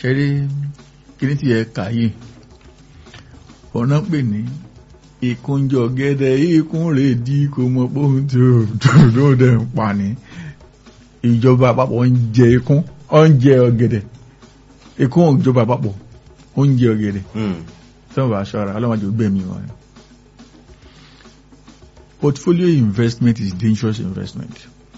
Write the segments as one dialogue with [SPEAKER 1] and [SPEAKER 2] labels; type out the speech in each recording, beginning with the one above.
[SPEAKER 1] ṣẹ́rí kíní ti ẹ̀ka yìí ọ̀nà pè ní ìkúnjọ gẹ́dẹ̀ ikún rẹ̀ dí kò mọ̀ pé ohun tí ó dúró dẹ̀ ń pa ní ìjọba àpapọ̀ ń jẹ ikún ó ń jẹ ọ̀gẹ̀dẹ̀ ikún ìjọba àpapọ̀ ó ń jẹ ọ̀gẹ̀dẹ̀
[SPEAKER 2] Hmm.
[SPEAKER 1] tí wọ́n bá ṣọ́ra ọlọ́mọdé gbẹ̀mí wọn ni. portfolio investment is dangerous investment.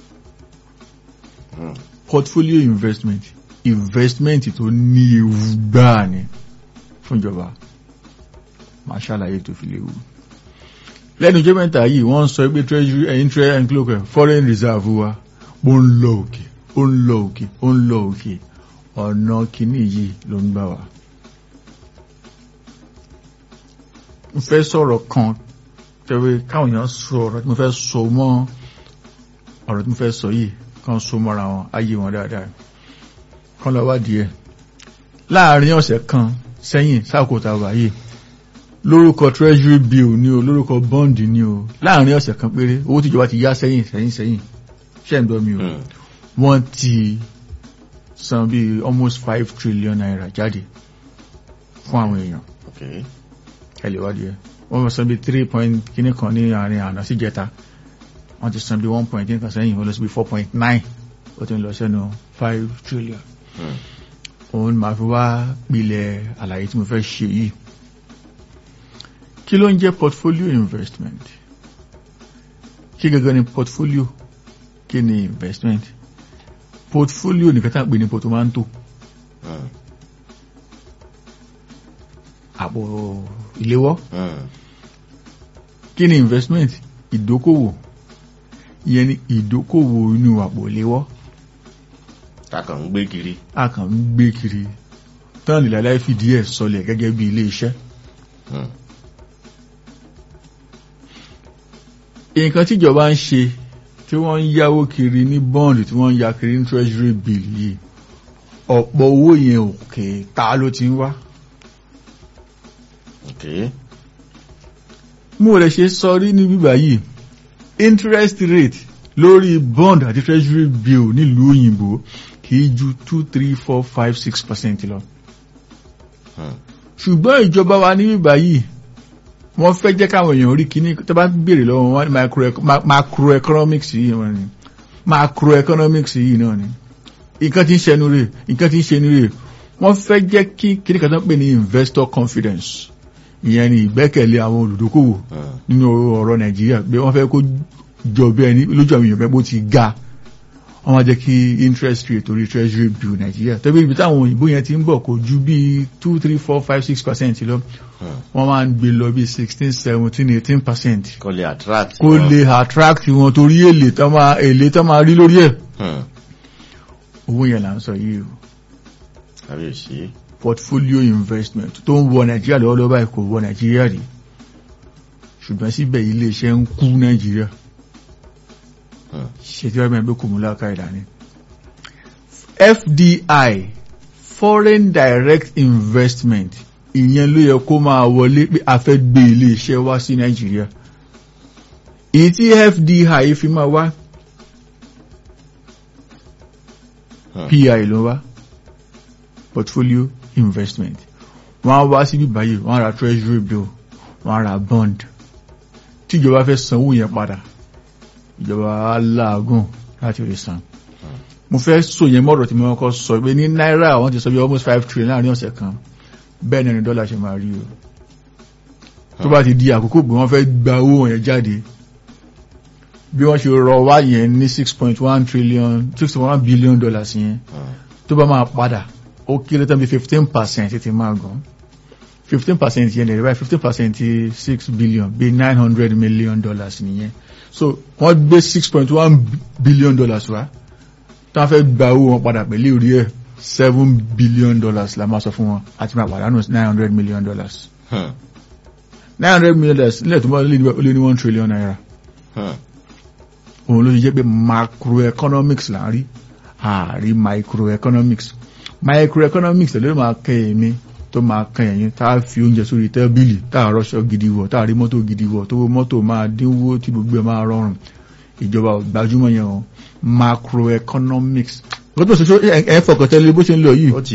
[SPEAKER 2] Hmm.
[SPEAKER 1] portfolio investment investment tó ní ewu gbáà ni fún ìjọba máa ṣàlàyé tó fi léwu lẹ́nu jẹ́ mẹ́ta yìí wọ́n ń sọ pé treasury eh, interest and cloak foreign reserve wa ó ń lọ òkè ó ń lọ òkè ó ń lọ òkè ọ̀nà kìíní yìí ló ń gbà wá. mo fẹ́ sọ̀rọ̀ kan tẹ́wé káwọn èèyàn sọ ọ̀rọ̀ tí mo fẹ́ sọ mọ́ ọ̀rọ̀ tí mo fẹ́ sọ yìí kan so mọ́ra wọn ayé wọn dáadáa kan lọ wádìí ẹ̀ láàrin ọ̀sẹ̀ kan sẹ́yìn sáàkóta wáyé lórúkọ treasury bill ní o lórúkọ bond ní o láàrin ọ̀sẹ̀ kan péré owó tíjọba ti yá sẹ́yìn sẹ́yìn sẹ́yìn ṣẹ́ ń gbọ́ mi o
[SPEAKER 2] Hmm.
[SPEAKER 1] wọ́n ti san bí almost five trillion naira jáde fún àwọn èèyàn
[SPEAKER 2] Okay.
[SPEAKER 1] ẹ lè wádìí ẹ wọ́n mọ̀ san bí three point kíní kan ní àárín àná sí jẹta wọ́n ti san bí one point kíní kan sẹ́yìn wọ́n lọ sí bí four point nine ó ti ń lọ sẹ́nu five trillion
[SPEAKER 2] Hmm.
[SPEAKER 1] òun máa fi wá pilẹ̀ àlàyé tí mo fẹ́ ṣe yìí kí ló ń jẹ́ portfolio investment kí gẹ́gẹ́ ni portfolio kí ni investment portfolio nìkan tá à ń pè ní portmanteau
[SPEAKER 2] Hmm.
[SPEAKER 1] àpò ìléwọ́
[SPEAKER 2] Hmm.
[SPEAKER 1] kí ni investment ìdókòwò ìyẹn ni ìdókòwò inú àpò ìléwọ́
[SPEAKER 2] Takàn ń gbé kiri.
[SPEAKER 1] a kàn ń gbé kiri tán lè láláì fìdí ẹ̀ sọlẹ̀ gẹ́gẹ́ bí ilé iṣẹ́
[SPEAKER 2] Hmm.
[SPEAKER 1] nǹkan tíjọba ń ṣe tí wọ́n ń yáwó kiri ní bond tí wọ́n ń ya kiri ní treasury bill yìí ọ̀pọ̀ owó yẹn òkè ta ló ti ń wá
[SPEAKER 2] Okay.
[SPEAKER 1] mo lè ṣe sọ rí ní bíbá yìí interest rate lórí bond àti treasury bill nílùú òyìnbó kìí ju two three four five six percent lọ
[SPEAKER 2] Hmm.
[SPEAKER 1] ṣùgbọ́n ìjọba wa ní bíbá yìí wọ́n fẹ́ jẹ́ káwọn èèyàn rí kíní tó bá béèrè lọ́wọ́ wọn ní micro- ma- macroeconomics yìí wọn ni macroeconomics yìí náà ni nǹkan tí ń ṣẹnu rè nǹkan tí ń ṣẹnu rè wọ́n fẹ́ jẹ́ kí kíní kan tó ń pè ní investor confidence ìyẹn ni ìgbẹ́kẹ̀lé àwọn olùdókòwò
[SPEAKER 2] Hmm.
[SPEAKER 1] nínú ọ̀rọ̀ nàìjíríà pé wọ́n fẹ́ kó jọ bí ẹni lójú àwọn èèyàn pé bó ti ga wọ́n máa jẹ́ kí interest rate orí treasury bill nàìjíríà tẹ́bí ibi táwọn òyìnbó yẹn ti ń bọ̀ kò ju bí two three four five six percent lọ
[SPEAKER 2] Hmm.
[SPEAKER 1] wọ́n máa ń gbé lọ bí sixteen seventeen eighteen percent
[SPEAKER 2] Kó lè attract.
[SPEAKER 1] kó
[SPEAKER 2] wọn.
[SPEAKER 1] lè attract wọn torí èlé tán máa èlé tán máa rí lórí ẹ̀
[SPEAKER 2] Hmm.
[SPEAKER 1] owó yẹn là ń sọ yìí o
[SPEAKER 2] Kábíyèsí.
[SPEAKER 1] portfolio investment tó ń wọ nàìjíríà lọ́wọ́lọ́wọ́ báyìí kò wọ nàìjíríà rí ṣùgbọ́n síbẹ̀ ilé iṣẹ́ ń kú nàìjíríà
[SPEAKER 2] Hmm.
[SPEAKER 1] ṣe tí wọ́n bẹ̀rẹ̀ pé kò mú láàká ìdání FDI foreign direct investment ìyẹn ló yẹ kó máa wọlé pé a fẹ́ gbé ilé iṣẹ́ wá sí nàìjíríà èyí tí FDI fi máa wá
[SPEAKER 2] Hmm.
[SPEAKER 1] PI ló wá portfolio investment wọ́n á wá síbí báyìí wọ́n á ra treasury bill wọ́n á ra bond tíjọba fẹ́ sanwó yẹn padà ìjọba á láàgùn láti rí san mo fẹ́ sọ yẹn mọ́rọ̀ tí mo kọ́ sọ pé ní náírà wọ́n ti sọ bí almost five trillion láàrin ọ̀sẹ̀ kan bẹ́ẹ̀ náà ni dọ́là ṣe máa rí o tó bá ti di àkókò pé wọ́n fẹ́ gba owó yẹn jáde bí wọ́n ṣe rọ wá yẹn ní six point one trillion six point one billion dollars yẹn
[SPEAKER 2] Hmm.
[SPEAKER 1] tó bá máa padà ó kéré tán bí fifteen percent ti máa gan fifteen percent yẹn lè rí báyìí fifteen percent ti six billion bí nine hundred million dollars nìyẹn so wọ́n gbé six point one billion dollars wá tí wọ́n fẹ́ gba owó wọn padà pẹ̀lú orí ẹ̀ seven billion dollars la máa sọ fún wọn àti máa pàdánù nine hundred million dollars
[SPEAKER 2] Hmm.
[SPEAKER 1] nine hundred million dollars nílẹ̀ tó bá lé ní ó lé ní one trillion naira
[SPEAKER 2] Hmm.
[SPEAKER 1] òun ló ṣe jẹ́ pé macroeconomics là ń rí ààrí microeconomics microeconomics ló máa kẹ́ èmi tó máa kẹ́ ẹ̀yìn tá a fi oúnjẹ sórí tẹ́bìlì tá a rọṣọ gidi wọ̀ tá a rí mọ́tò gidi wọ̀ tó mọ́tò máa dínwó tí gbogbo ẹ̀ máa rọrùn ìjọba ò gbajúmọ̀ yẹn o macroeconomics. lọ́tọ̀ ṣoṣo ẹ̀ ẹ̀ fọkàn tẹ́lẹ̀ bó ṣe ń lọ yìí
[SPEAKER 2] Ó ti